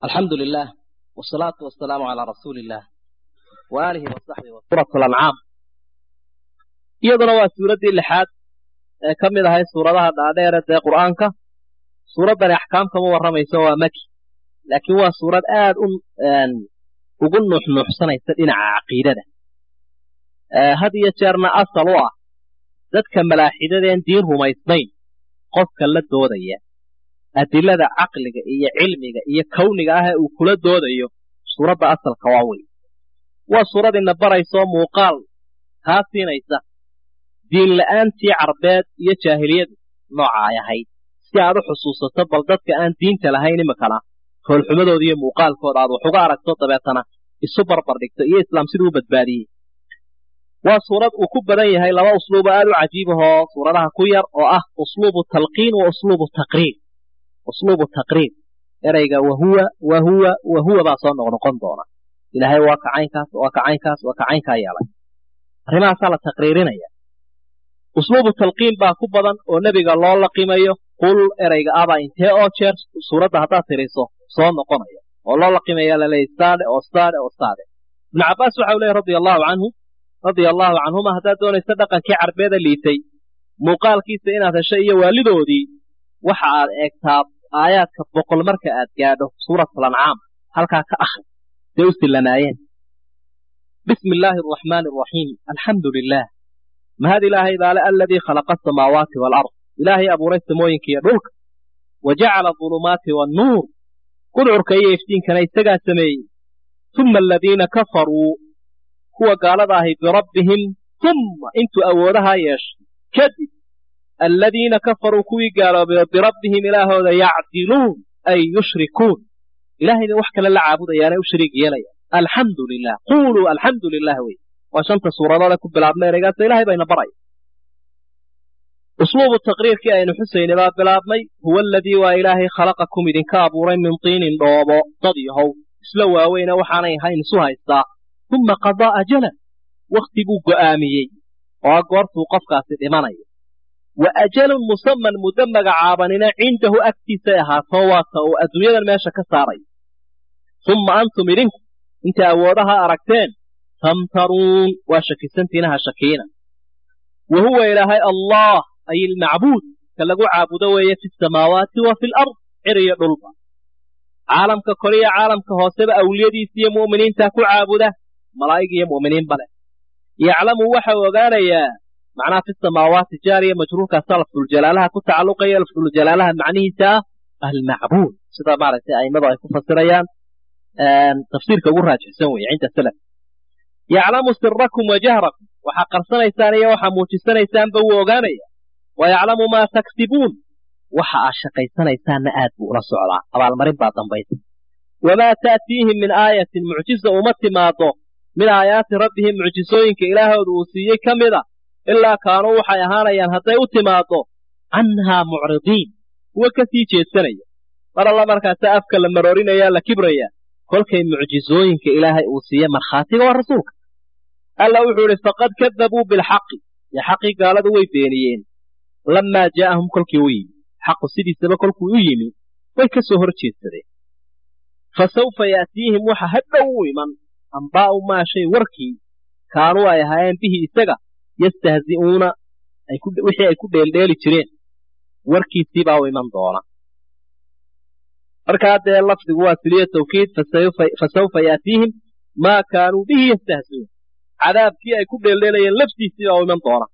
alxamdu lilah wsalaatu wasalaamu calaa rasuuli illah wa aalihi wasaxbihi wa suurat lancaam iyaduna waa suuraddii lixaad ee ka mid ahayd suuradaha dhaadheere dee qur'aanka suuraddani axkaam kama warramayso waa maki laakiin waa suurad aad u ugu nuuxnuuxsanaysa dhinaca caqiidada had iyo jeerna asal u ah dadka malaaxidadeen diin rumaysnayn qofka la doodaya adilada caqliga iyo cilmiga iyo kawniga ah ee uu kula doodayo suuradda asalka waa wey waa suurad ina baraysoo muuqaal kaa siinaysa diinla'aantii carbeed iyo jaahiliyadu nooca ay ahayd si aad u xusuusato bal dadka aan diinta lahayn imikana foolxumadooda iyo muuqaalkooda aad wax uga aragto dabeetana isu barbar dhigto iyo islaam siduu u badbaadiyey waa suurad uu ku badan yahay laba usluubo aad u cajiibahoo suuradaha ku yar oo ah usluubu talqiin wa usluubu taqriir usluubu taqriir ereyga wahuwa wahuwa wahuwa baa soo noqnoqon doona ilaahay waa kacaynkaas waa kacaynkaas waa kacaynkaa yeelay arrimahaasaa la taqriirinaya usluubu talqiin baa ku badan oo nebiga loo laqimayo qul ereyga abaa intee oo jeer suuradda haddaad tiriso soo noqonaya oo loo laqimaya laleeyay staade oo staade oo staade ibnu cabbaas waxau leeyahy radia allahu canhu radia allahu canhuma haddaad doonaysa dhaqankii carbeeda liitay muuqaalkiisa inaad hesho iyo waalidoodii waxa aad eegtaa aayaadka boqol marka aad gaadho suuratulancaam halkaa ka akhri say u sillanaayeen bismi illaahi araxmaani araxiim alxamdu lilah mahad ilaahay baale aladii khalaqa asamaawaati waalard ilaahay abuuray samooyinka iyo dhulka wa jacala adulumaati waannuur gudcurka iyo iftiinkana isagaa sameeyey uma aladiina kafaruu kuwa gaalada ahi birabbihim umma intuu awoodahaa yeeshay kadib aladiina kafaruu kuwii gaaloobay birabbihim ilaahooda yacdiluun ay yushrikuun ilaahayna wax kale la caabudayaanay u shariig yeelayaan alxamdu lilah quuluu alxamdu lilah wey waa shanta suuradoode ku bilaabmay ereygaasa ilahay bayna baraya usluubu taqriirkii aynu xusaynay baa bilaabmay huwa aladii waa ilaahay khalaqakum idinka abuuray min tiinin dhoobo dad yahow isla waaweyne waxaanay ahayn isu haystaa uma qadaa ajalan wakhti buu go'aamiyey oo goortuu qofkaasi dhimanayo wa ajalun musaman muddo magacaabanina cindahu agtiisay ahaato waata uu adduunyadan meesha ka saaray umma antum idinku inta awoodaha aragteen tamtaruun waa shakisantiinaha shakiina wa huwa ilaahay allah ay ilmacbuud ka lagu caabudo weeye fi samaawaati wa fi lard cir iyo dhulba caalamka kore iyo caalamka hooseba awliyadiisa iyo mu'miniinta ku caabuda malaa'ig iyo mu'miniinba leh yaclamu waxau ogaanayaa macnaha fi samaawaati jaariya majruurkaasaa lafduljalaalaha ku tacalluqaya lafduljalaalaha macnihiisa ah almacbuud sida maaragtay a'immadu ay ku fasirayaan tafsiirka ugu raajixsan weeye cinda salaf yaclamu sirakum wa jahrakum waxaa qarsanaysaan iyo waxaa muujisanaysaaanba wuu ogaanaya wa yaclamu maa taksibuun waxa aad shaqaysanaysaanna aad buu ula socdaa abaalmarin baa dambaysa wamaa ta'tiihim min aayatin mucjiza uma timaado min aayaati rabbihim mucjisooyinka ilaahooda uu siiyey ka mida ilaa kaanuu waxay ahaanayaan hadday u timaaddo canhaa mucridiin kuwa ka sii jeedsanaya mar alla markaasa afka la maroorinaya la kibraya kolkay mucjizooyinka ilaahay uu siiye markhaatiga waa rasuulka alla wuxuu idhi faqad kadabuu bilxaqi dee xaqii gaaladu way beeniyeen lammaa jaa'ahum kolkii u yimi xaqu sidiisaba kolkuu u yimi way ka soo hor jeedsadeen fa sawfa ya'tiihim waxa hadhow u iman ambaa'u maa shay warkii kaanuu ay ahaayeen bihi isaga yastahzi'uuna wixii ay ku dheeldheeli jireen warkiisiibaa u iman doona markaa dee lafdigu waa siliyo tawkiid fa sawfa ya'tiihim maa kaanuu bihi yastahzi'uun cadaabkii ay ku dheeldheelayeen laftiisiibaa u iman doona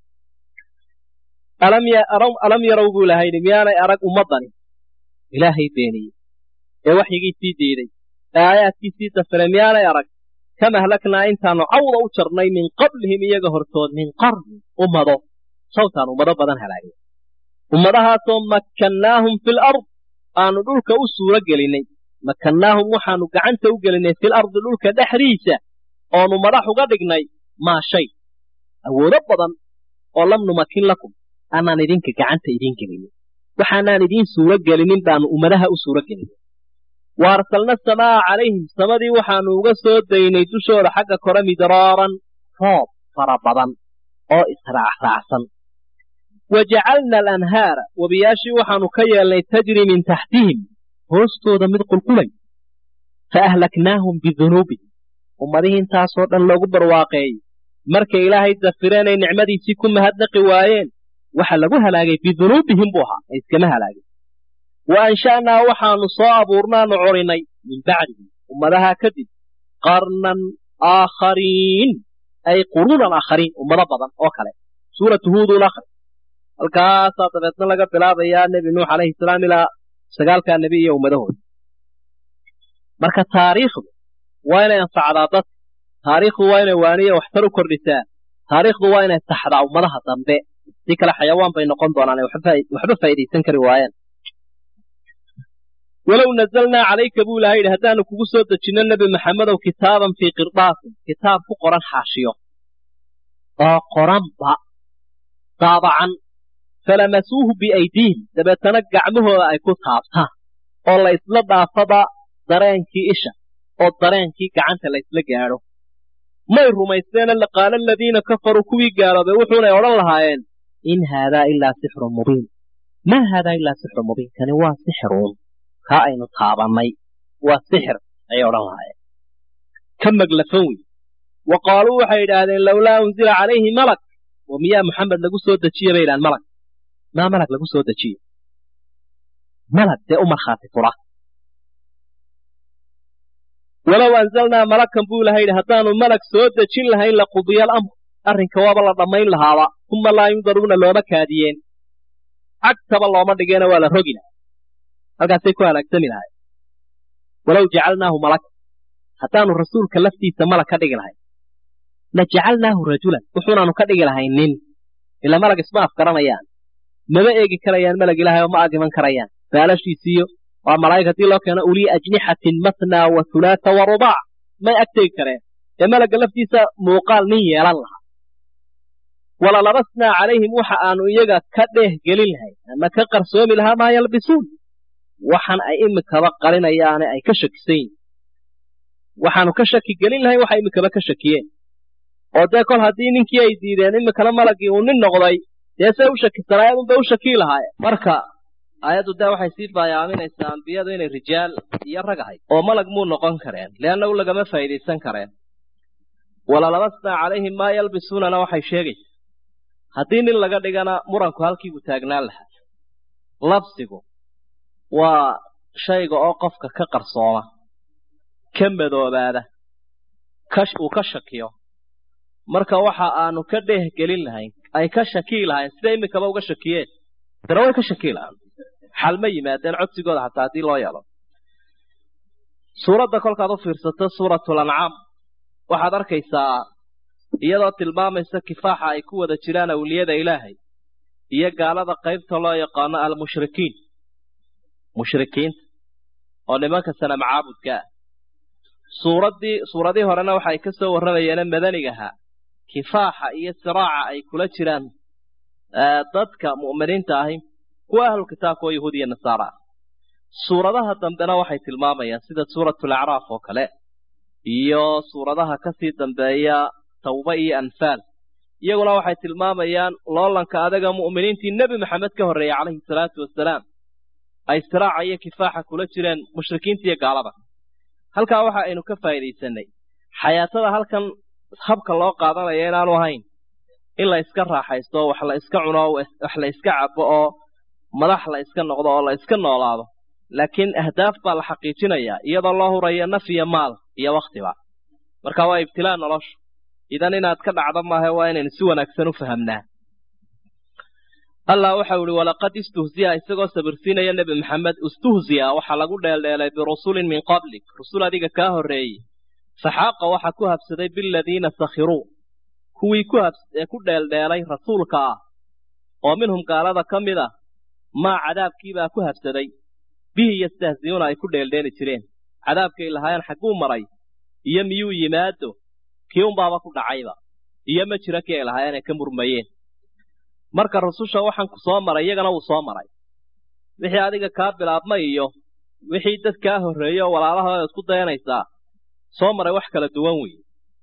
alam yarow buu lahayni miyaanay arag ummaddani ilaahay beeniyey ee waxyigiisii diiday ee aayaadkiisii dafiray miyaanay arag kam ahlaknaa intaanu cawda u jarnay min qablihim iyaga hortood min qarni ummado sawtaan ummado badan halaagay ummadahaasoo makkannaahum fil ard aanu dhulka u suuro gelinnay makkannaahum waxaanu gacanta u gelinnay fil ardi dhulka dhexdiisa oonu madax uga dhignay maa shay awoodo badan oo lam numakin lakum aanaan idinka gacanta idiin gelinin waxaanaan idiin suuro gelinin baanu ummadaha u suuro gelinin wa arsalna asamaa'a calayhim samadii waxaanu uga soo daynay dushooda xagga kore midraaran roob fara badan oo israacraacsan wa jacalna alanhaara webiyaashii waxaanu ka yeelnay tajri min taxtihim hoostooda mid qulqulay fa ahlaknaahum bidunuubihim ummadihii intaasoo dhan loogu barwaaqeeyey markay ilaahay dafireen ay nicmadiisii ku mahadnaqi waayeen waxa lagu halaagay bidunuubihim buu ahaa ay iskama halaagin wa ansha'naa waxaanu soo abuurnaanu corinay min bacdihim ummadaha kadib qarnan aakhariin ay quruunan aakhariin ummado badan oo kale suuratu huudun akhri halkaasaa dabeedna laga bilaabayaa nebi nuux calayhi salaam ilaa sagaalkaa nebi iyo ummadahooda marka taariikhdu waa inay anfacdaa dadka taariikhdu waa inay waaniya waxtar u kordhisaa taariikhdu waa inay taxdaa ummadaha dambe si kale xayawaan bay noqon doonaan waxba faa'iidaysan kari waayaan walow nazalnaa calayka buu ilahay yidhi haddaanu kugu soo dejinno nebi maxamedow kitaaban fii qirdaasin kitaab ku qoran xaashiyo oo qoranba daabacan falamasuuhu biaydiihim dabeetana gacmahooda ay ku taabtaan oo la isla dhaafaba dareenkii isha oo dareenkii gacanta la isla gaadho may rumaysteena laqaala aladiina kafaruu kuwii gaaloobay wuxuunay odhan lahaayeen in haadaa ilaa sixrun mubiin maa haadaa ilaa sixrun mubiin kani waa sixiruun kaa aynu taabannay waa sixir ayay odhan lahaayeen ka maglafan wey wa qaaluu waxay idhaahdeen lowlaa unzila calayhi malak oo miyaa maxamed lagu soo dejiye bay idhahan malag maa malag lagu soo dejiye malag dee u markhaati fura walow anzalnaa malakan buu ilahay yidhi haddaanu malag soo dejin lahayn laqudiya alamr arrinka waaba la dhammayn lahaaba uma laa yundaruuna looma kaadiyeen cagtaba looma dhigeena waa la rogi lahay halkaasay ku halaagsami lahay walow jacalnaahu malaka haddaanu rasuulka laftiisa malag ka dhigi lahayn la jacalnaahu rajulan wuxuunaanu ka dhigi lahayn nin ila malag isma afgaranayaan mama eegi karayaan malag ilahay oo ma agiman karayaan baalashiisiiyo waa malaa'ig haddii loo keeno ulii ajnixatin mathnaa wa hulaata wa rubaac may agtegi kareen ee malagga laftiisa muuqaal nin yeelan lahaa walalabasnaa calayhim waxa aanu iyaga ka dheeh gelin lahayn ama ka qarsoomi lahaa maa yalbisuun waxan ay imikaba qarinayaane ay ka shakisan yihin waxaanu ka shaki gelin lahayn waxa imikaba ka shakiyeen oo dee kol haddii ninkii ay diideen imikana malaggii uu nin noqday dee say u shakisanaayeen unbay u shakii lahaayeen marka aayaddu dee waxay sii baayaaminaysaa ambiyadu inay rijaal iyo rag ahayd oo malag muu noqon kareen leannagu lagama faa'iidaysan kareen walalabasnaa calayhim maa yalbisuunana waxay sheegaysaa haddii nin laga dhigana muranku halkiibuu taagnaan lahaa labsigu waa shayga oo qofka ka qarsooma ka madoobaada uu ka shakiyo marka waxa aanu ka dheeh gelin lahayn ay ka shakii lahayn sida imikaba uga shakiyeen dana way ka shakii lahaan xal ma yimaadeen codsigooda xataa haddii loo yeelo suuradda kolkaad u fiirsato suuratul ancaam waxaad arkaysaa iyadoo tilmaamaysa kifaaxa ay ku wada jiraan awliyada ilaahay iyo gaalada qaybta loo yaqaano almushrikiin mushrikiinta oo nimanka sanam caabudka ah suuraddii suuradii horena waxa ay ka soo warramayeene madanigaha kifaaxa iyo siraaca ay kula jiraan dadka mu'miniinta ahi kuwa ahlu kitaabka oo yahuud iyo nasaara ah suuradaha dambena waxay tilmaamayaan sida suuratul acraaf oo kale iyo suuradaha kasii dambeeya tawba iyo anfaal iyaguna waxay tilmaamayaan loolanka adaga mu'miniintii nebi maxamed ka horreeyey calayhi salaatu wasalaam ay siraaca iyo kifaaxa kula jireen mushrikiinta iyo gaalada halkaa waxa aynu ka faa'iidaysanay xayaatada halkan habka loo qaadanaya inaanu ahayn in la iska raaxaysto wax la iska cuno wax la iska cabo oo madax la iska noqdo oo la iska noolaado laakiin ahdaaf baa la xaqiijinayaa iyadoo loo hurayo naf iyo maal iyo wakhtiba marka waa ibtilaa nolosha idan inaad ka dhacdo maaha waa inaynu si wanaagsan u fahamnaa allah waxau ihi walaqad istuhziya isagoo sabirsiinaya nebi maxamed istuhziya waxaa lagu dheeldheelay birusulin min qablik rusul adiga kaa horreeyey faxaaqa waxa ku habsaday biladiina sakhiruu kuwii ee ku dheeldheelay rasuulka ah oo minhum gaalada ka mid ah maa cadaabkiibaa ku habsaday bihi yastahziyuuna ay ku dheeldheeli jireen cadaabkay lahaayeen xagguu maray iyo miyuu yimaado kii unbaaba ku dhacayba iyo ma jiro kii ay lahaayeen ay ka murmayeen marka rususha waxaan ku soo maray iyagana wuu soo maray wixii adiga kaa bilaabma iyo wixii dad kaa horreeyey oo walaalahooda isku dayanaysaa soo maray wax kala duwan weeye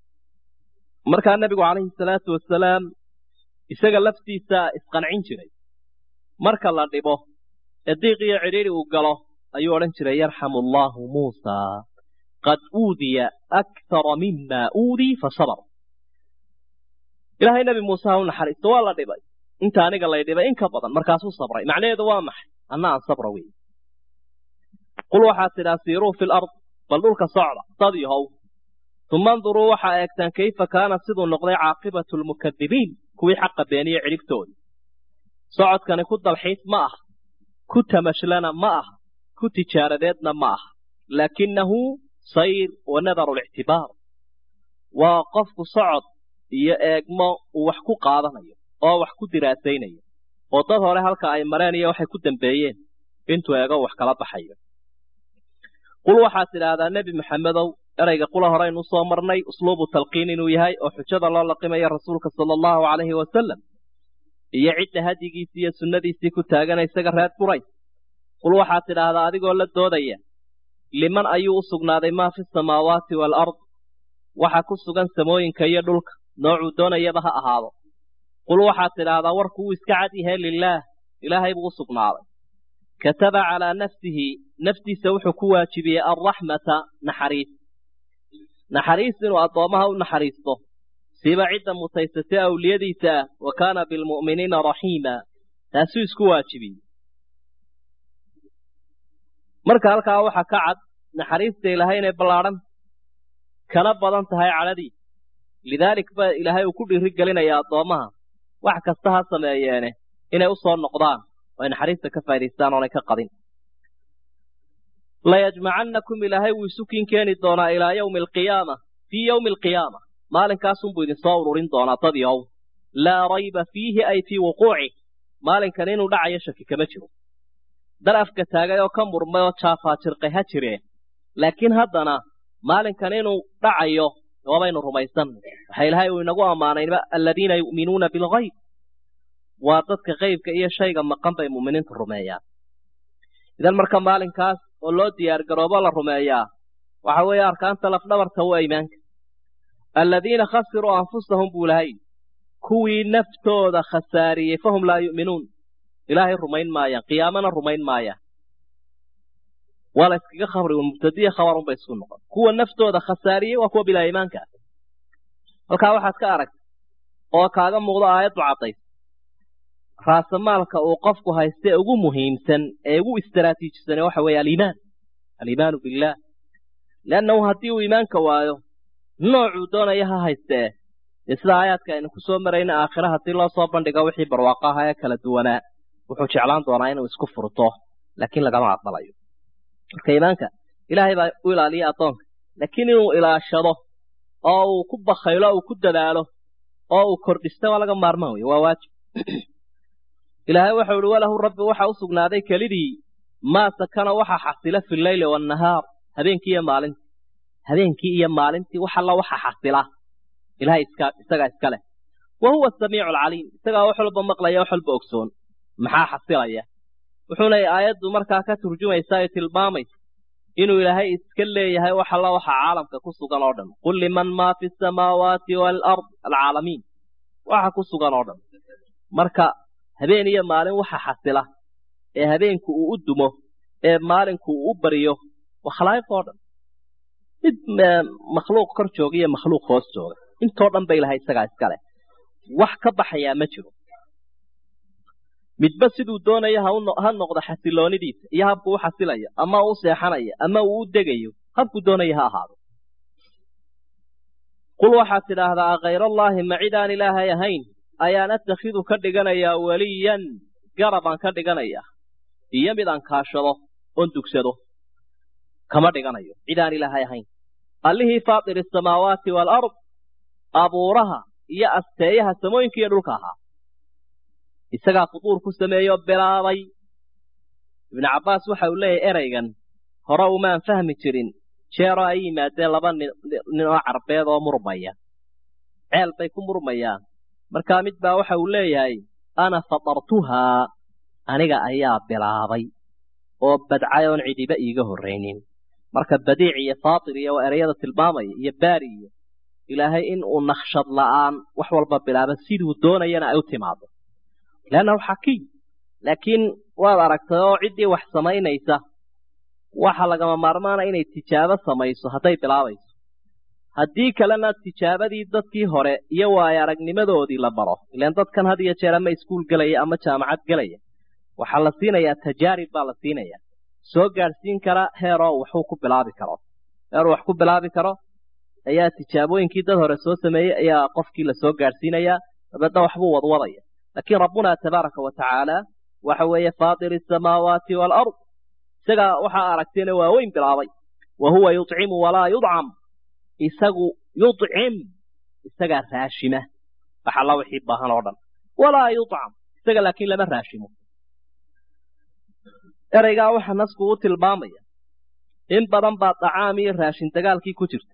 markaa nebigu calayhi salaatu wasalaam isaga laftiisa isqancin jiray marka la dhibo ee diiq iyo cidhiidhi uu galo ayuu odhan jiray yarxamu allaahu muusaa qad uudiya akthara mima uudii fasabr ilaahay nebi muuse ha u naxariisto waa la dhibay inta aniga lay dhibay in ka badan markaasuu sabray macnaheedu waa maxay anna aan sabra wey qul waxaad tidhaa siiruu fi lard bal dhulka socda dad yahow uma anduruu waxaa eegtaan kayfa kaana siduu noqday caaqibatu lmukadibiin kuwii xaqa beeniye cidhibtooda socodkani ku dalxiis ma aha ku tamashlana ma aha ku tijaaradeedna ma aha laakinahu sayr wa nadaru lictibaar waa qofku socod iyo eegmo uu wax ku qaadanayo oo wax ku diraasaynayo oo dad hore halka ay mareen iyo waxay ku dambeeyeen intuu eego wax kala baxayo qul waxaad tidhaahdaa nebi maxamedow erayga qula horeynu soo marnay usluubu talqiin inuu yahay oo xujada loo laqimayo rasuulka sala allahu calayhi wasalam iyo cidda hadyigiisii iyo sunnadiisii ku taagana isaga reer qurays qul waxaad tidhaahdaa adigoo la doodaya liman ayuu u sugnaaday maa fi samaawaati waalard waxa ku sugan samooyinka iyo dhulka noocuu doonayaba ha ahaado qul waxaad tidhaahdaa warku wuu iska cad yahay lilaah ilaahay buu u sugnaaday kataba calaa nafsihi naftiisa wuxuu ku waajibiyey alraxmata naxariis naxariis inuu addoommaha u naxariisto siba cidda mutaysatay awliyadiisa ah wa kaana bilmu'miniina raxiima taasuu isku waajibiyey marka halkaa waxaa ka cad naxariista ilaahay inay ballaadhan kana badan tahay cadhadiisa lidaalik ba ilaahay uu ku dhiiri gelinaya addoommaha wax kasta ha sameeyeene inay u soo noqdaan oo ay naxariista ka faa'idaystaan oonay ka qadin layajmacannakum ilaahay wuu isu kiin keeni doonaa ilaa yawmi alqiyaama fii yawmi alqiyaama maalinkaasunbuu idinsoo ururin doonaa dad yow laa rayba fiihi ay fii wuquucih maalinkan inuu dhacayo shaki kama jiro dal afka taagay oo ka murmay oo jaafaajirqay ha jireen laakiin haddana maalinkan inuu dhacayo waabaynu rumaysanay waxa ilaahay uu inagu ammaanayba aladiina yu'minuuna bilgayb waa dadka qaybka iyo shayga maqan bay mu'miniintu rumeeyaan idan marka maalinkaas oo loo diyaar garoobo la rumeeyaa waxa weeye arkaanta lafdhabarta waa iimaanka aladiina khasiruu anfusahum buu lahay kuwii naftooda khasaariyey fahum laa yu'minuun ilaahay rumayn maayaan qiyaamana rumayn maayaan waa la iskaga khabri mubtadiya khabarunbay isku noqon kuwa naftooda khasaariyey waa kuwa bilaa iimaanka ah halkaa waxaad ka aragta oo kaaga muuqdo aayaddu caddays raasamaalka uu qofku hayste ugu muhiimsan ee ugu istaraatiijisan waxa weeye aliimaan aliimaanu billaah leannahu haddii uu iimaanka waayo noocuu doonaya ha haystee dee sida aayaadka aynu ku soo marayna aakhira haddii loo soo bandhigo wixii barwaaqo aha ee kala duwanaa wuxuu jeclaan doonaa inuu isku furto laakiin lagama aqbalayo marka iimaanka ilaahay baa u ilaaliya addoonka laakiin inuu ilaashado oo uu ku bakhaylo uu ku dadaalo oo uu kordhisto waa laga maarmaan wey waa waajib ilaahay waxau ihi walahu rabbi waxa u sugnaaday kelidii maa sakana waxa xasila fi leyli waannahaar habeenkii iyo maalintii habeenkii iyo maalintii wax alla waxa xasila ilahay iska isagaa iska leh wa huwa asamiicu alcaliim isagaa wax walba maqlaya wax walba ogsoon maxaa xasilaya wuxuuna aayaddu markaa ka turjumaysaa ay tilmaamaysa inuu ilaahay iska leeyahay wax alla waxa caalamka ku sugan oo dhan qul liman maa fi samaawaati waalard alcaalamiin waxa ku sugan oo dhan marka habeen iyo maalin waxa xasila ee habeenku uu u dumo ee maalinku uu u bariyo waa khalaa'iq oo dhan mid makhluuq kor jooga iyo makhluuq hoos jooga intoo dhan ba ilahay isagaa iska leh wax ka baxayaa ma jiro midba siduu doonaya ha noqdo xasiloonidiisa iyo habku u xasilayo ama uu seexanayo ama uu u degayo habku doonaya ha ahaado qul waxaad tidhaahdaa akhayrallaahi ma cidaan ilaahay ahayn ayaan atakhidu ka dhiganayaa weliyan garabaan ka dhiganayaa iyo mid aan kaashado oon dugsado kama dhiganayo cidaan ilaahay ahayn allihii faatiri asamaawaati waalard abuuraha iyo asteeyaha samooyinka iyo dhulka ahaa isagaa fuduur ku sameeyoo bilaabay ibnu cabbaas waxa uu leeyahay eraygan hore umaan fahmi jirin jeeroo ay yimaadeen laba nin oo carbeed oo murmaya ceel bay ku murmayaan markaa mid baa waxa uu leeyahay ana fatartuhaa aniga ayaa bilaabay oo badcay oon cidiba iiga horraynin marka badiic iyo faatir iyo waa erayada tilmaamaya iyo baari iyo ilaahay in uu nakshad la'aan wax walba bilaaba siduu doonayana ay u timaado leannahu xakiim laakiin waad aragtay oo ciddii wax samaynaysa waxa lagama maarmaana inay tijaabo samayso hadday bilaabayso haddii kalena tijaabadii dadkii hore iyo waayo aragnimadoodii la baro ilaan dadkan had iyo jeer ama iskuul gelaya ama jaamacad gelaya waxaa la siinayaa tajaarib baa la siinayaa soo gaadhsiin kara heeroo waxuu ku bilaabi karo heeruu wax ku bilaabi karo ayaa tijaabooyinkii dad hore soo sameeyey ayaa qofkii lasoo gaadhsiinayaa dabeedna waxbuu wadwadaya laakiin rabbuna tabaaraka wa tacaala waxa weeye faatiri asamaawaati waalard isagaa waxaa aragteena waaweyn bilaabay wa huwa yucimu walaa yudcam isagu yudcim isagaa raashima wax alla wixii baahan oo dhan walaa yudcam isaga laakiin lama raashimo ereygaa waxa nasku u tilmaamaya in badan baa dacaam iyo raashin dagaalkii ku jirta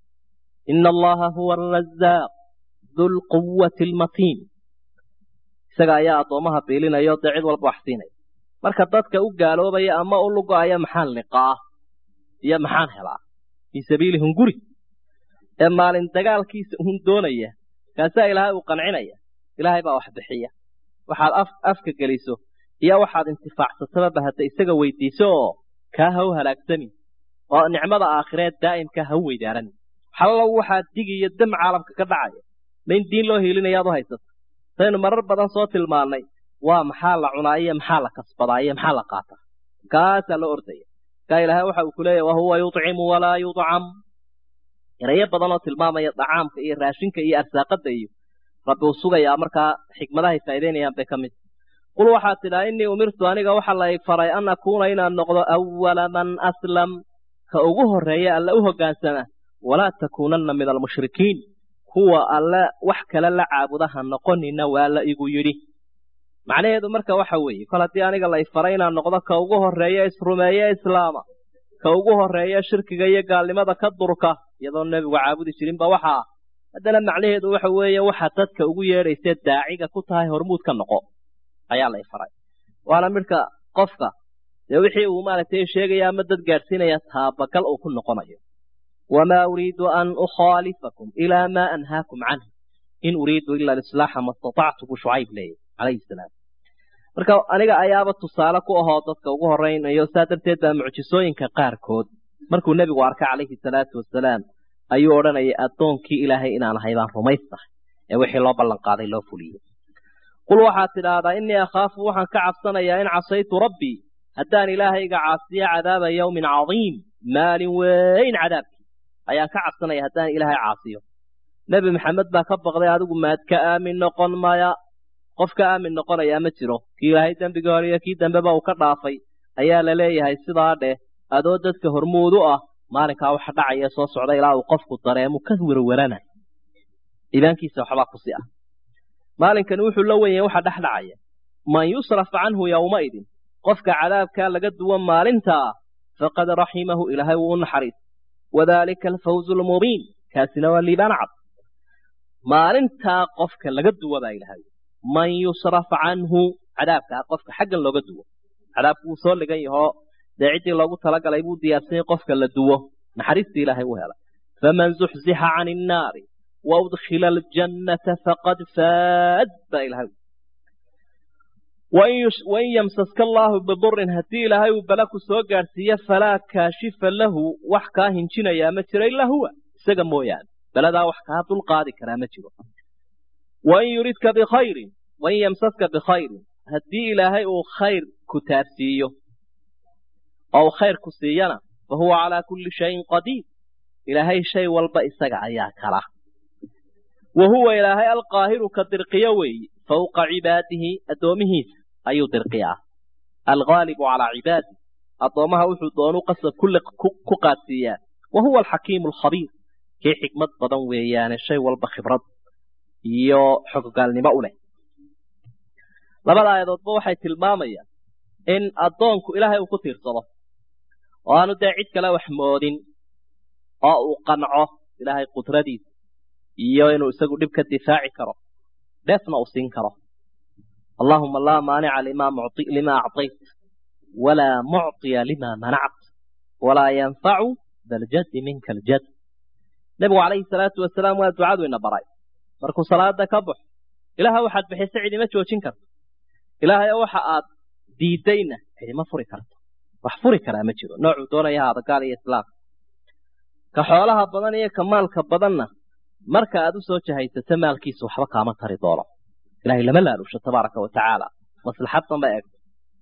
ina allaha huwa arazaaq dulquwati almatiin isaga ayaa addoommaha biilinaya o dee cid walba wax siinaya marka dadka u gaaloobaya ama u lugo-aya maxaan liqaa iyo maxaan helaa fii sabiili hunguri ee maalin dagaalkiisa hun doonaya kaasaa ilaahay uu qancinaya ilaahay baa wax bixiya waxaad af afka geliso iyo waxaad intifaacsataba hadda isaga weydiiso oo kaa ha u halaagsamin oo nicmada aakhireed daa'imkaa ha u weydaaran hallow waxaad digi iyo dam caalamka ka dhacaya ma in diin loo hiilinayaad u haysato saynu marar badan soo tilmaannay waa maxaa la cunaa iyo maxaa la kasbadaa iyo maxaa la qaataa kaasaa loo ordaya kaa ilaahay waxa uu ku leeyahy wahuwa yudcimu walaa yudcam erayo badan oo tilmaamaya dacaamka iyo raashinka iyo arsaaqada iyo rabbi uu sugayaa markaa xikmadahay faa'idaynayaan bay ka mid qul waxaad tidhaa innii umirtu aniga waxa la faray an akuuna inaan noqdo awala man aslam ka ugu horreeya alle u hoggaansama walaa takuunanna min almushrikiin kuwa alle wax kale la caabuda ha noqonina waa la igu yidhi macnaheedu marka waxa weeye kol haddii aniga la ifaray inaan noqdo ka ugu horreeya isrumeeye islaama ka ugu horreeya shirkiga iyo gaalnimada ka durka iyadoo nebigu caabudi jirinba waxaa haddana macnaheedu waxa weeye waxa dadka ugu yeedhaysee daaciga ku tahay hormuud ka noqo ayaa la ifaray waana midhka qofka dee wixii uu maaragtay sheegaya ama dad gaadhsiinaya taabagal uu ku noqonayo wamaa uriidu an ukhaalifakum ilaa maa anhaakum canh in uriidu ila alislaaxa ma istatactu buu shucayb leeyahy calayhi salaam marka aniga ayaaba tusaale ku ahoo dadka ugu horraynayo saa darteed baa mucjisooyinka qaarkood markuu nebigu arkay calayhi salaatu wasalaam ayuu odhanayay addoonkii ilaahay inaan ahay baan rumaystahay ee wixii loo ballanqaaday loo fuliyey qul waxaad tidhaahdaa innii akhaafu waxaan ka cabsanayaa in casaytu rabbii haddaan ilaahayga caasiyo cadaaba yawmin cadiim maalin weyn cadaabkii ayaan ka cabsanaya haddaan ilaahay caasiyo nebi maxamed baa ka baqday adigu maad ka aamin noqon maya qof ka aamin noqonayaa ma jiro kii ilaahay dembigii hore iyo kii dambeba uu ka dhaafay ayaa la leeyahay sidaa dheh adoo dadka hormuud u ah maalinkaa waxa dhacaya soo socda ilaa uu qofku dareemu ka werwerana iimaankiisa waxbaa kusi ah maalinkani wuxuu la wen yahay waxa dhex dhacaya man yusraf canhu yowmaidin qofka cadaabkaa laga duwan maalintaa faqad raximahu ilaahay wuu u naxariis wadaalika alfawzu almubiin kaasina waa liibaan cad maalintaa qofka laga duwa baa ilahay man yusraf canhu cadaabkaa qofka xaggan looga duwo cadaabku wuu soo ligan yahoo dee ciddii loogu talagalay buu diyaarsanyay qofka la duwo naxariistii ilaahay u hela faman zuxzixa can innaari wa udkhila aljannata faqad faad baa ilahay wain yamsaska allaahu bidurin haddii ilaahay uu bala ku soo gaadhsiiyo falaa kaashifa lahu wax kaa hinjinayaa ma jiro ilaa huwa isaga mooyaane baladaa wax kaa dulqaadi karaa ma jiro wain yuridka bikhayrin wain yamsaska bikhayrin haddii ilaahay uu khayr ku taabsiiyo oo uu khayr ku siiyana fa huwa calaa kulli shayin qadiir ilaahay shay walba isaga ayaa kala wa huwa ilaahay alqaahiru ka dirqiyo weeye fawqa cibaadihi addoomihiisa ayuu dirqiyaa alghaalibu calaa cibaadih addoommaha wuxuu doonu qasab ku qaadsiiyaa wa huwa alxakiimu alkhabiir kii xikmad badan weeyaane shay walba khibrad iyo xogogaalnimo u leh labada aayadoodba waxay tilmaamayaan in addoonku ilaahay uu ku tiirsado oo aanu dee cid kale wax moodin oo uu qanco ilaahay qudradiisa iyo inuu isagu dhib ka difaaci karo dheefna uu siin karo allaahuma laa maanica lima acطayt walaa mucطiya lima manact walaa yanfacu daljaddi minka aljad nebigu calayhi salaatu wasalaam waa ducadu ina baray markuu salaada ka baxo ilaaha waxaad bixisa cidima joojin karto ilaahay waxa aad diidayna cidima furi karto wax furi karaa ma jiro noocuu doonaya haada gaal iyo islaam ka xoolaha badan iyo ka maalka badanna marka aad u soo jahaysato maalkiisa waxba kaama tari doono ilahay lama laalusho tabaaraka wa tacaala maslaxaddan ba eegto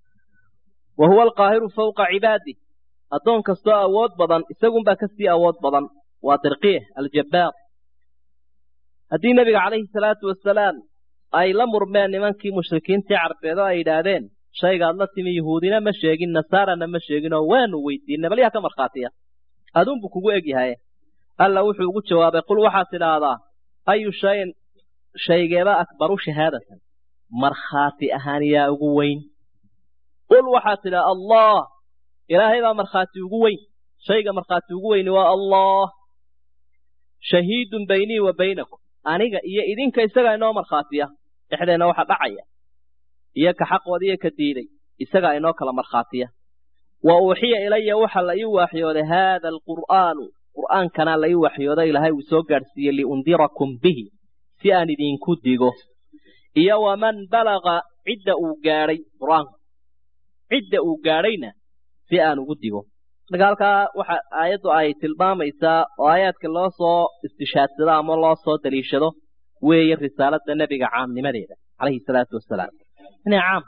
wa huwa alqaahiru fawqa cibaadih addoon kastoo awood badan isagunbaa kasii awood badan waa dirqiye aljabbaar haddii nebiga calayhi salaatu wasalaam ay la murmeen nimankii mushrikiintii carbeed oo ay yidhaahdeen shaygaad la timi yahuudina ma sheegin nasaarana ma sheegin oo waanu weydiinay bal yaa ka markhaatiya aduunbu kugu egyahay alla wuxuu ugu jawaabay qul waxaad tidhaahdaa ayu shayin shaygeeba akbaru shahaadatan markhaati ahaan yaa ugu weyn qul waxaad tidhaha allah ilaahay baa markhaati ugu weyn shayga markhaati ugu weyni waa allah shahiidun baynii wa baynakum aniga iyo idinka isagaa inoo markhaatiya dhexdeenna waxa dhacaya iyo ka xaqooda iyo ka diiday isagaa inoo kala markhaatiya wa uuxiya ilaya waxa la ii waaxyooday haada alqur'aanu qur'aankana la ii waxyooday ilaahay uu soo gaadhsiiyey liundirakum bihi si aan idinku digo iyo waman balaga cidda uu gaadhay qur'aanku cidda uu gaadhayna si aan ugu digo marka halkaa waxa aayaddu ay tilmaamaysaa oo aayaadka loo soo istishaadsado ama loo soo daliishado weeye risaalada nebiga caamnimadeeda calayhi salaatu wasalaam inay caam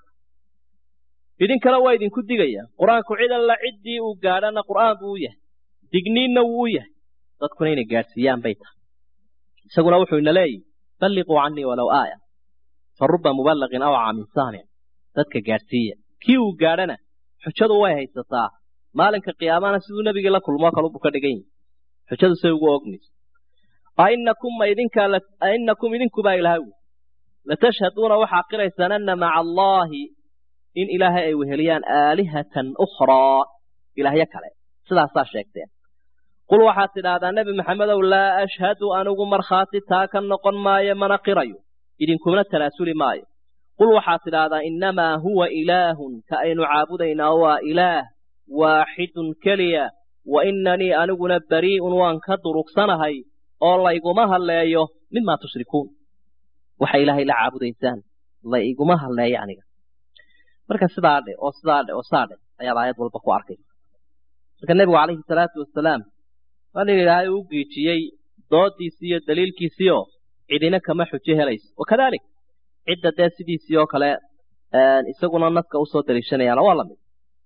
idinkana waa idinku digaya qur-aanku cid alla ciddii uu gaadhana qur'aan buu u yahay digniinna wuu u yahay dadkuna inay gaadhsiiyaan bay tahay isaguna wuxuu ina leeyihi balliquu canii walow aaya fa ruba muballaqin awca min saamic dadka gaadhsiiya kii uu gaadhana xujadu way haysataa maalinka qiyaamana siduu nebigii la kulmoo kalubuu ka dhigan yahi xujadu say ugu ogmayso ainakum ma idinkaa ainakum idinkubaa ilahay wi latashhaduuna waxaa qiraysaan ana maca allaahi in ilaahay ay weheliyaan aalihatan ukhraa ilaahyo kale sidaasaa sheegteen qul waxaad tidhaahdaa nebi maxamedow laa ashhadu anigu markhaati taa ka noqon maayo mana qirayo idinkuna talaasuli maayo qul waxaad tidhaahdaa innamaa huwa ilaahun ka aynu caabudaynaa waa ilaah waaxidun keliya wa innanii aniguna barii'un waan ka durugsanahay oo layguma hadleeyo mimaa tushrikuun waxay ilaahay la caabudaysaan la iguma hadleeyo aniga marka sidaa dhe oo sidaa dhe oo saa dhe ayaad aayad walba ku arkaysa marka nebigu calayhi salaatu wasalaam waa nin ilaahay u giijiyey doodiisii iyo daliilkiisii oo cidina kama xujo helayso wakadalik cidda dee sidiisii oo kale isaguna naska usoo daliishanayaana waa lamid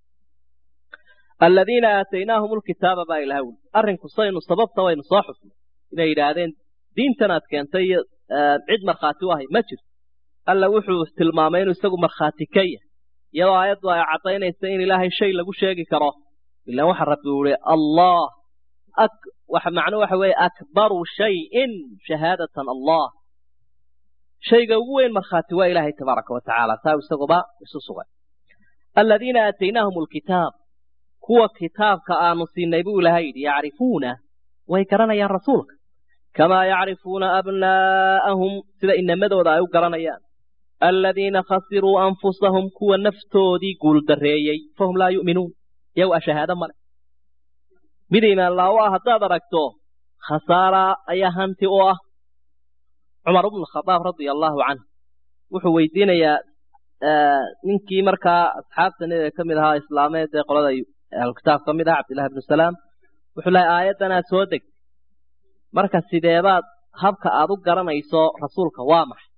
aladiina aataynaahum lkitaaba baa ilahay wuli arrinku saynu sababta waynu soo xusnay inay yidhaahdeen diintan aad keentay iyo cid markhaati u ahay ma jirto alla wuxuu tilmaamay inuu isagu markhaati ka yahay iyadoo aayaddu ay caddaynaysa in ilaahay shay lagu sheegi karo ilaan waxa rabbi uu ihi allah waxa macnuu waxa weeye akbaru shayin shahaadatan allah shayga ugu weyn markhaati waa ilaahay tabaaraka wa tacaala taa isaguba isu sugay aladiina aataynaahum alkitaab kuwa kitaabka aanu siinay buu ilahay yidhi yacrifuuna way garanayaan rasuulka kamaa yacrifuuna abnaa'ahum sida inamadooda ay u garanayaan aladiina khasiruu anfusahum kuwa naftoodii guuldarreeyey fahum laa yu'minuun iyagu a shahaado male mid imaan laa u ah haddaad aragto khasaara ayaa hanti u ah cumar bnu khadaab radia allaahu canh wuxuu weydiinayaa ninkii markaa asxaabta nebiga ka mid ahaa islaameed ee qolada ahlukitaab ka mid ah cabdillahi bnu salaam wuxuu lahay aayaddanaa soo degtay marka sideebaad habka aad u garanayso rasuulka waa maxay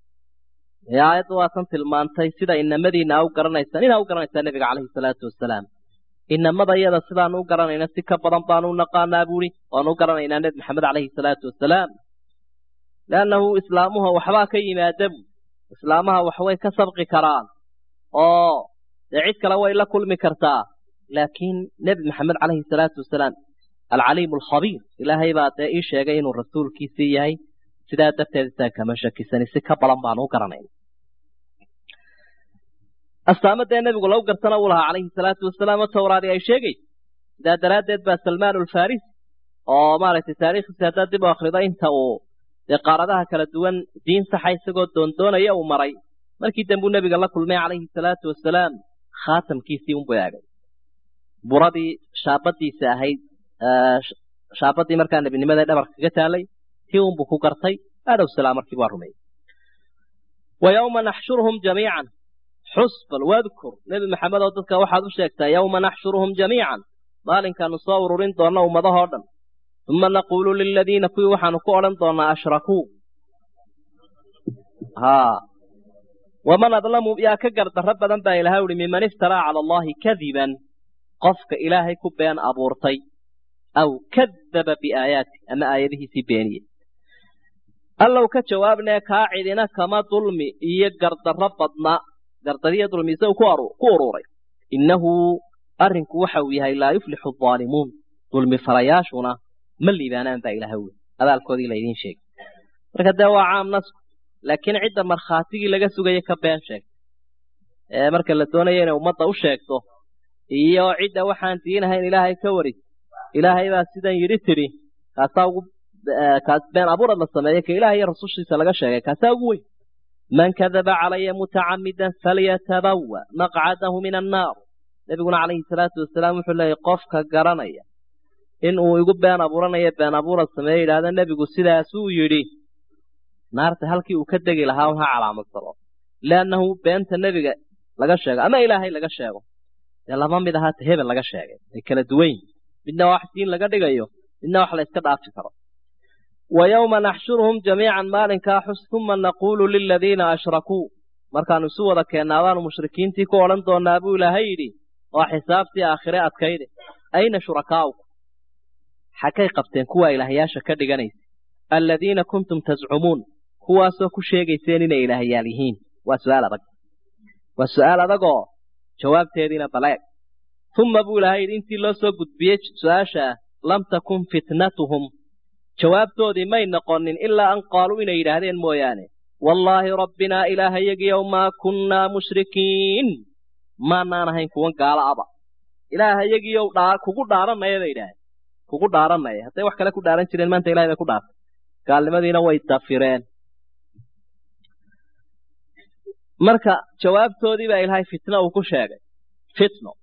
ee aayadda waa tan tilmaantay sida inamadiina a u garanaysaan inaa u garanaysaa nebiga calayhi salaatu wasalaam inamada iyada sidaanu u garanayna si ka badan baanu u naqaanaa buuri waanu u garanaynaa nebi maxamed calayhi salaatu wasalaam leannahu islaamuha waxbaa ka yimaada bu islaamaha waxway ka sabqi karaan oo dee cid kale way la kulmi kartaa laakiin nebi maxamed calayhi salaatu wasalaam alcaliimu alkhabiir ilaahay baa dee ii sheegay inuu rasuulkiisii yahay sidaa darteed isaa kama shakisani si ka badan baanu u garanayna astaamo dee nebigu lagu gartana uu lahaa calayhi salaatu wasalaam oo tawraadi ay sheegaysa sidaa daraaddeed baa salmaan alfarisi oo maaragtay taariikhdiisi haddaad dib u akrido inta uu dee qaaradaha kala duwan diin saxa isagoo doondoonaya uu maray markii dambuu nebiga la kulmay calayhi salaatu wasalaam khaatamkiisii unbuu eegay buradii shaabadiisa ahayd shaabadii markaa nebinimada dhabarka kaga taalay tii unbuu ku gartay aadhow salaam markii waa rumeeyey wa yowma naxshuruhum jamiican xus bal wadkur nebi maxamed oo dadka waxaad u sheegtaa yowma naxshuruhum jamiican maalinkaanu soo ururin doonna ummadahoo dhan uma naquulu liladiina kuwii waxaanu ku odhan doonnaa ashrakuu haa waman adlamu yaa ka gardarro badan baa ilahay uhi miman iftaraa cala allahi kadiban qofka ilaahay ku been abuurtay aw kadaba biaayaati ama aayadihiisii beeniyey allow ka jawaabnee kaa cidina kama dulmi iyo gardarro badna gardariyo dulmise uu ku uruuray innahu arrinku waxa uu yahay laa yuflixu aalimuun dulmi falayaashuna ma liibaanaan baa ilaha wey abaalkoodii laydiin sheegay marka dee waa caam nasku laakiin cidda markhaatigii laga sugaya ka been sheegta ee marka la doonayo inay ummadda u sheegto iyo cidda waxaan diinahayn ilaahay ka waris ilaahay baa sidan yidhi tidhi kaasaa ugu kaas been abuurad la sameeyey ka ilaah iyo rasushiisa laga sheegay kaasaa ugu weyn man kadaba calaya mutacamidan falyatabawa maqcadahu min annaar nebiguna calayhi salaatu wasalaam wuxuu leeyahy qofka garanaya in uu igu been abuuranayo been abuurad sameeye yidhahda nebigu sidaasuu yidhi naarta halkii uu ka degi lahaa un ha calaamadsado liannahu beenta nebiga laga sheego ama ilaahay laga sheego dee lama mid ahaata hebel laga sheegay ay kala duwan yihin midna wax diin laga dhigayo midna wax la yska dhaafi karo wa yowma naxshuruhum jamiican maalinkaa xus uma naquulu liladiina ashrakuu markaanu isu wada keennaadaanu mushrikiintii ku odhan doonnaa buu ilaahay yidhi waa xisaabtii aakhire adkayde ayna shurakaa'uku xaggay qabteen kuwaa ilaahyaasha ka dhiganaysa aladiina kuntum tascumuun kuwaasoo ku sheegayseen inay ilaahyaal yihiin waa su'aal adag waa su'aal adagoo jawaabteediina baleeg uma buu ilaahay yidhi intii loo soo gudbiyey su-aashaa lam takun fitnatuhum jawaabtoodii may noqonin ilaa an qaaluu inay yidhaahdeen mooyaane wallaahi rabbinaa ilaahayagiyow maa kunnaa mushrikiin maanaan ahayn kuwan gaala aba ilaahayagiyow dhaa kugu dhaaranaya bay yidhaaheen kugu dhaaranaya hadday wax kale ku dhaaran jireen maanta ilahay bay ku dhaartay gaalnimadiina way dafireen marka jawaabtoodii baa ilaahay fitno uu ku sheegay fitno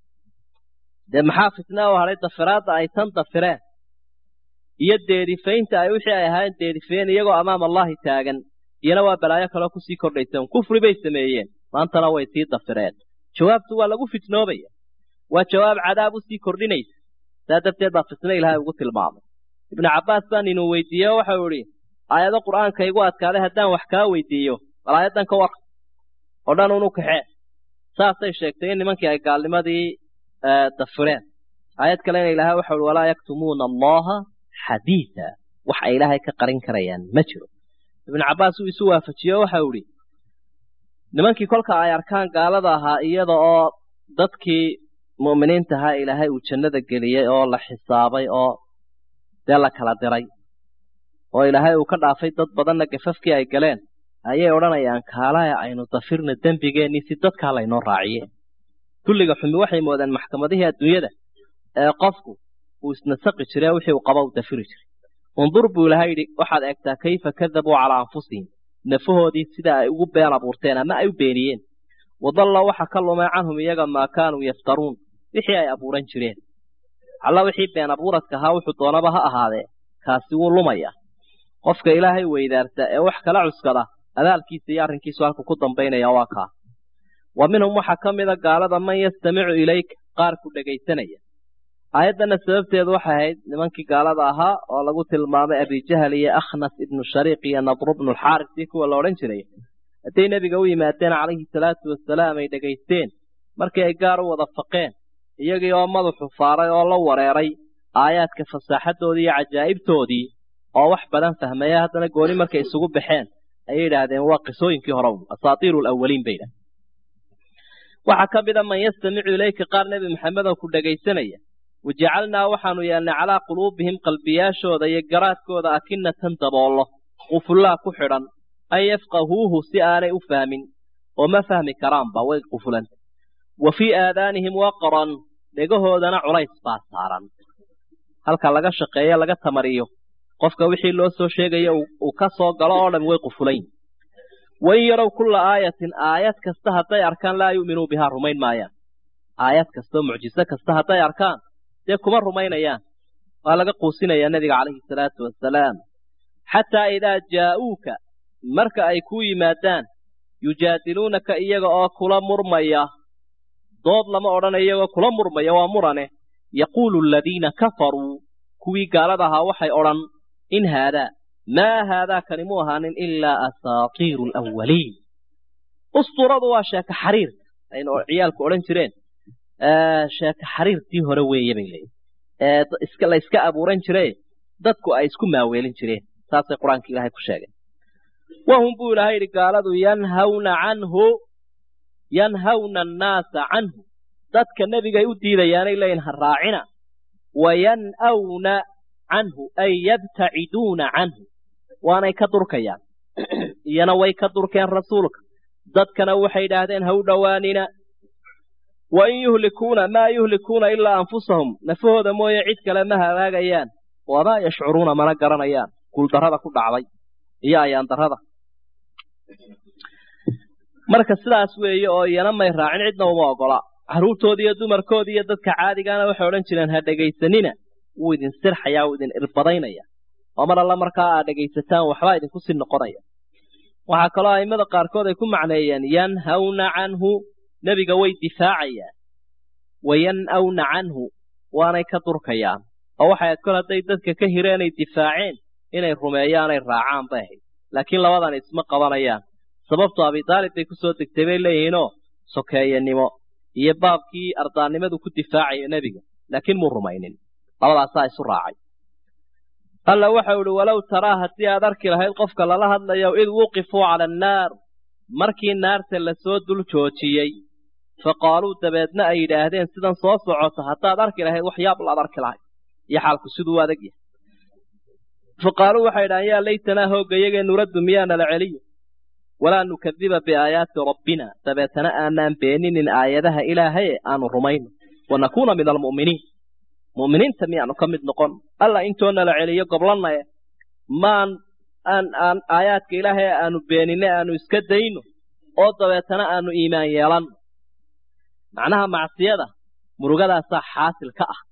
dee maxaa fitna u hadhay dafiraadda ay tan dafireen iyo deedifaynta ay wixii ay ahaayeen deedifeen iyagoo amaama allahi taagan iyana waa balaayo kaloo kusii kordhaysa kufri bay sameeyeen maantana way sii dafireen jawaabtu waa lagu fitnoobaya waa jawaab cadaab usii kordhinaysa saa darteed baa fitno ilaahay ugu tilmaamay ibnu cabbaas baan inuu weydiiye o waxau idhi aayado qur'aanka igu adkaaday haddaan wax kaa weydiiyo bal aayaddan ka war oo dhan unu kaxee saasay sheegtay in nimankii ay gaalnimadii dafireen aayad kalena ilaahay waxau ihi walaa yaktumuuna allaha xadiida wax ay ilaahay ka qarin karayaan ma jiro ibnu cabbaas uu isu waafajiye waxau idhi nimankii kolka ay arkaan gaalada ahaa iyada oo dadkii mu'miniinta ahaa ilaahay uu jannada geliyey oo la xisaabay oo dee la kala diray oo ilaahay uu ka dhaafay dad badanna gafafkii ay galeen ayay odhanayaan kaalaya aynu dafirna dembigeennii si dadkaa laynoo raaciye kulliga xumi waxay moodeen maxkamadihii adduunyada ee qofku uu isnasaqi jire wixii uu qaba u dafiri jiray undur buu ilahay yidhi waxaad eegtaa kayfa kadabuu calaa anfusihim nafahoodii sida ay ugu been abuurteen ama ay u beeniyeen wadalla waxa ka lumay canhum iyaga maa kaanuu yaftaruun wixii ay abuuran jireen alla wixii been abuuradka ahaa wuxuu doonaba ha ahaadee kaasi wuu lumaya qofka ilaahay weydaarta ee wax kala cuskada abaalkiisa iyo arrinkiisu halku ku dambaynaya waa kaa wa minhum waxaa ka mida gaalada man yastamicu ilayka qaar ku dhegaysanaya aayaddana sababteedu waxay ahayd nimankii gaalada ahaa oo lagu tilmaamay abijahal iyo akhnas ibnu shariiq iyo nadru bnu lxaaris iyo kuwa la odhan jiray hadday nebiga u yimaadeen calayhi salaatu wasalaam ay dhegaysteen markii ay gaar u wada faqeen iyagii oo madaxu faaray oo la wareeray aayaadka fasaaxadoodii iyo cajaa'ibtoodii oo wax badan fahmaya haddana gooni markay isugu baxeen ayay yidhaahdeen waa qisooyinkii hore asaatiiru lawaliin bay yidhahdeen waxaa ka mida man yastamicu ilayka qaar nebi maxamed oo ku dhegaysanaya wajacalnaa waxaanu yeelnay calaa quluubihim qalbiyaashooda iyo garaadkooda akinatan daboollo qufullaa ku xidhan an yafqahuuhu si aanay u fahmin oo ma fahmi karaanba way qufulanta wa fii aadaanihim waqran dhegahoodana culays baa saaran halka laga shaqeeyo laga tamariyo qofka wixii loo soo sheegayo uu ka soo galo oo dham way qufulayn wain yarow kulla aayatin aayad kasta hadday arkaan laa yu'minuu bihaa rumayn maayaan aayad kastao mucjiso kasta hadday arkaan dee kuma rumaynayaan waa laga quusinayaa nebiga calayhi salaatu wasalaam xataa idaa jaa'uuka marka ay kuu yimaadaan yujaadiluunaka iyaga oo kula murmaya dood lama odhana iyagoo kula murmaya waa murane yaquulu aladiina kafaruu kuwii gaalada ahaa waxay odhan in haadaa maa haadaa kani mu ahaanin ilaa asaatiiru alawaliin usturadu waa sheeka xariirka aynu ciyaalku odhan jireen sheeka xariirtii hore weeye bay leeyihin ee la iska abuuran jire dadku ay isku maaweelin jireen saasay qur-aanka ilaahay ku sheegeen wahum buu ilaahay yidhi gaaladu yanhawna canhu yanhawna annaasa canhu dadka nebigay u diidayaanay leeyihin ha raacina wayan'awna canhu ay yabtaciduuna canhu waanay ka durkayaan iyana way ka durkeen rasuulka dadkana waxay yidhaahdeen ha u dhowaanina wain yuhlikuuna maa yuhlikuuna ilaa anfusahum nafahooda mooye cid kale ma halaagayaan wamaa yashcuruuna mana garanayaan guuldarrada ku dhacday iyo ayaandarrada marka sidaas weeye oo iyana may raacin cidna uma ogola carruurtoodi iyo dumarkoodi iyo dadka caadigaana waxay odhan jireen ha dhegaysanina wuu idin sirxayaa wuu idin irbadaynaya oo mar alla markaa aad dhegaysataan waxbaa idinku sii noqonaya waxaa kaloo a'immada qaarkood ay ku macneeyeen yanhawna canhu nebiga way difaacayaan wayan'awna canhu waanay ka durkayaan oo waxay ahayd kol hadday dadka ka hireenay difaaceen inay rumeeyaanay raacaan bay ahayd laakiin labadan isma qabanayaan sababto abidaalib bay ku soo degtay bay leeyihiinoo sokeeyanimo iyo baabkii ardaannimadu ku difaacayo nebiga laakiin muu rumaynin labadaasaa isu raacay alla waxau idhi walow taraa haddii aad arki lahayd qofka lala hadlayo id wuqifuu cala annaar markii naarta lasoo dul joojiyey fa qaaluu dabeedna ay yidhaahdeen sidan soo socota haddaad arki lahayd wax yaab laad arki lahayd iyo xaalku siduu u adag yahay fa qaaluu waxay yidhahdeen yaa laytanaa hoogga iyagee nuraddu miyaana la celiyo walaa nukadiba biaayaati rabbina dabeetana aanaan beeninin aayadaha ilaahaye aanu rumayno wanakuuna min almu'miniin mu'miniinta miyaanu ka mid noqon alla intoona la celiyo goblanaye maan aan aan aayaadka ilaahay aanu beenine aanu iska dayno oo dabeetana aanu iimaan yeelanno macnaha macsiyada murugadaasaa xaasil ka ah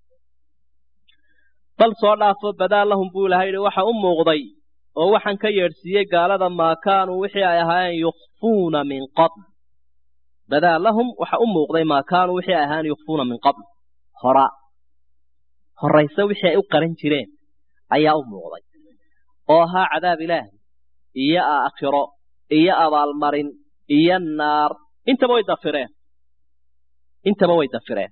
bal soo dhaafo badaa lahum buu ilahay yidhi waxa u muuqday oo waxaan ka yeedhsiiyey gaalada maa kaanuu wixii ay ahaayeen yukfuuna min qabl badaa lahum waxa u muuqday maa kaanuu wixii ay ahaayeen yukfuuna min qabl hora horayse wixii ay u qaran jireen ayaa u muuqday oo ahaa cadaab ilaahi iyo aakhiro iyo abaalmarin iyo naar intaba way dafireen intaba way dafireen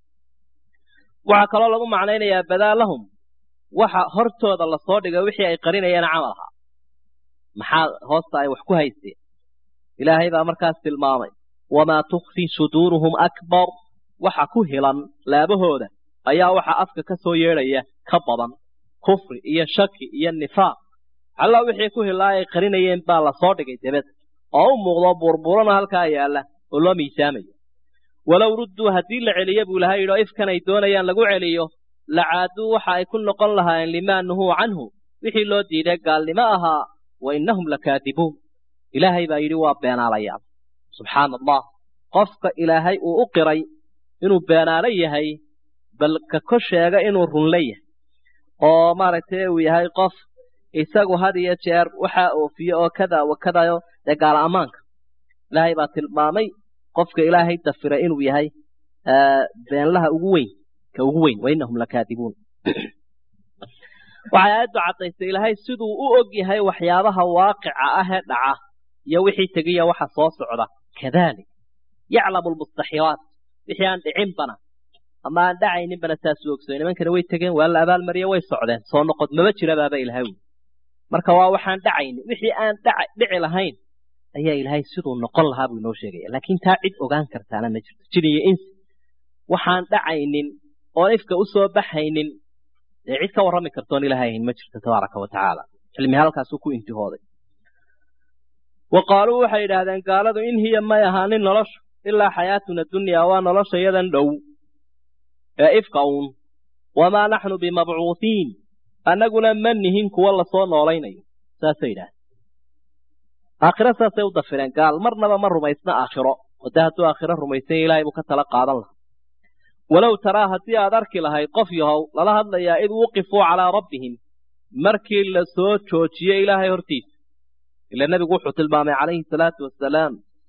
waxaa kaloo lagu macnaynayaa badaa lahum waxa hortooda lasoo dhigay wixii ay qarinayeen camal ahaa maxaa hoosta ay wax ku haysteen ilaahay baa markaas tilmaamay wamaa tukfi suduuruhum akbar waxa ku hilan laabahooda ayaa waxa afka ka soo yeedhaya ka badan kufri iyo shaki iyo nifaaq alla wixii ku hilaa ay qarinayeen baa lasoo dhigay debed oo u muuqdo burburana halkaa yaalla oo loo miisaamayo walow rudduu haddii la celiyo buu ilahay yidhi oo ifkan ay doonayaan lagu celiyo lacaaduu waxa ay ku noqon lahaayeen limaa nuhuu canhu wixii loo diiday gaalnimo ahaa wa innahum lakaadibuun ilaahay baa yidhi waa beenaalayaal subxaana allah qofka ilaahay uu u qiray inuu beenaalo yahay bal ka ko sheega inuu runle yahay oo maaragtay uu yahay qof isagu had iyo jeer waxaa oofiye oo kada wa kadayo dee gaala ammaanka ilaahay baa tilmaamay qofka ilaahay dafira inuu yahay beenlaha ugu weyn ka ugu weyn wa innahum lakaadibuun waxay aayaddu caddaysay ilaahay siduu u og yahay waxyaabaha waaqica ah ee dhaca iyo wixii tegiya waxa soo socda kadalik yaclamu lmustaxilaat wixii aan dhicinbana ama aan dhacayninbana saasuu ogsoy nimankana way tegeen waa la abaalmariye way socdeen soo noqod maba jira baaba ilahay wy marka waa waxaan dhacaynin wixii aan dhici lahayn ayaa ilaahay siduu noqon lahaa buu inoo sheegaya laakiin taa cid ogaan kartaana ma jirto jin iyo insi waxaan dhacaynin oon ifka u soo baxaynin dee cid ka warrami kartoon ilaahay ahayn ma jirto tabaaraka wa tacaala cilmi halkaasuu ku intihooday wa qaaluu waxay yidhaahdeen gaaladu in hiya may ahaanin noloshu ilaa xayaatuna dunyaa waa nolosha yadan dhow ee ifka uun wamaa naxnu bimabcuuhiin annaguna ma nihin kuwa lasoo noolaynayo saasay yidhahdeen aakhiro saasay u dafireen gaal marnaba ma rumaysna aakhiro oo dee hadduu aakhiro rumaysanya ilaahay buu ka tala qaadan lahaa walow taraa haddii aad arki lahayd qof yahow lala hadlayaa id wuqifuu calaa rabbihim markii la soo joojiyey ilaahay hortiisa ila nebigu wuxuu tilmaamay calayhi salaatu wasalaam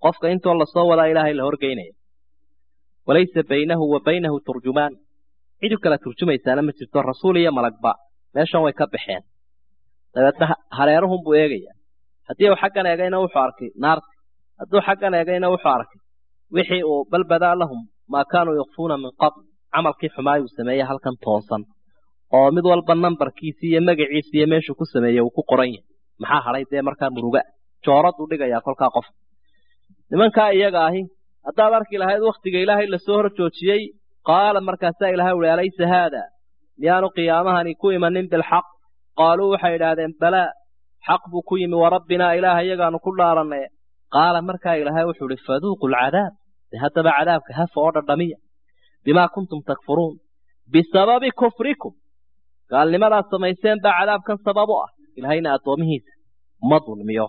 qofka intoo lasoo wadaa ilaahay la horgeynaya walaysa baynahu wa baynahu turjumaan cidu kala turjumaysaana ma jirto rasuul iyo malagba meeshan way ka baxeen dabeedna hareerahunbuu eegaya haddii uu xaggan eegayna wuxuu arkay naarti hadduu xaggan eegayna wuxuu arkay wixii uu bal badaa lahum maa kaanuu yakfuuna min qabl camalkii xumaayuu sameeyey halkan toosan oo mid walba nambarkiisii iyo magaciisi iyo meeshuu ku sameeyey uu ku qoran yahay maxaa hadhay dee markaa muruga jooraduu dhigayaa kolkaa qof nimankaa iyaga ahi haddaad arki lahayd wakhtiga ilaahay lasoo hor joojiyey qaala markaasaa ilahay uhi alaysa haada miyaanu qiyaamahani ku imanin bilxaq qaaluu waxay idhaahdeen balaa xaq buu ku yimi warabbinaa ilaaha iyagaanu ku dhaaranay qaala markaa ilaahay wuxuu ihi faduuqu lcadaab de haddaba cadaabka hafa oo dhadhamiya bimaa kuntum takfuruun bisababi kufrikum gaalnimadaad samayseen baa cadaabkan sabab u ah ilahayna addoomihiisa ma dulmiyo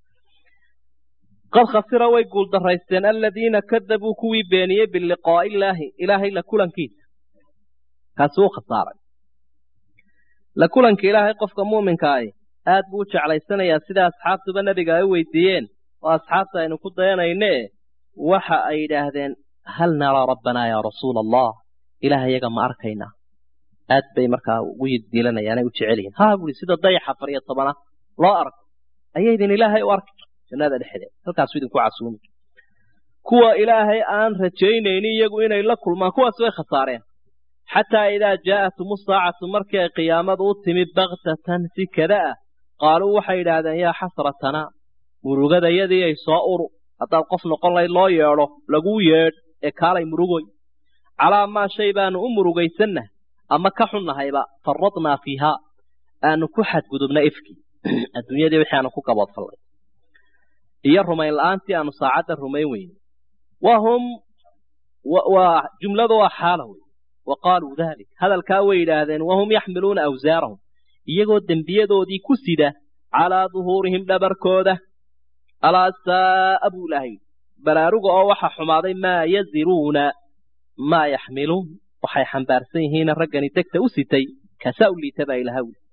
qad khasira way guuldaraysteen aladiina kadabuu kuwii beeniyey biliqaa'i illaahi ilaahay la kulankiisa kaasi uu khasaaray la kulanka ilaahay qofka muuminka ahi aad buu u jeclaysanayaa sida asxaabtuba nebiga ay u weydiiyeen oo asxaabta aynu ku dayanayne waxa ay yidhaahdeen hal naraa rabbanaa yaa rasuula allah ilaah iyaga ma arkaynaa aad bay markaa ugu yiddiilanayaan ay u jecel yihin ha buuri sida dayaxa afar iyo tobana loo arko ayaydin ilaahay u arki jannada dhexdeed halkaasu idinku casuumi kuwa ilaahay aan rajaynaynin iyagu inay la kulmaan kuwaas way khasaareen xataa idaa jaa'atum saacatu markii ay qiyaamadu u timi baktatan si kada ah qaaluu waxay yidhaahdeen yaa xasratanaa murugadayadii ay soo uru haddaad qof noqon layd loo yeedho laguu yeedh ee kaalay murugoy calaa maa shay baanu u murugaysannaha ama ka xunnahayba faradnaa fiihaa aanu ku xadgudubna ifkii adduunyadii wixii aanu ku gaboodfallay iyo rumayn la'aantii aanu saacadda rumayn weyne wahum waa jumladu waa xaala wey wa qaaluu dalik hadalkaa way yidhaahdeen wahum yaxmiluuna awsaarahum iyagoo dembiyadoodii ku sida calaa duhuurihim dhabarkooda alaa saa'a buu ilaahay baraaruga oo waxa xumaaday maa yaziruuna maa yaxmiluun waxay xambaarsan yihiina raggani degta u sitay kasaa u liita baa ilaha wuli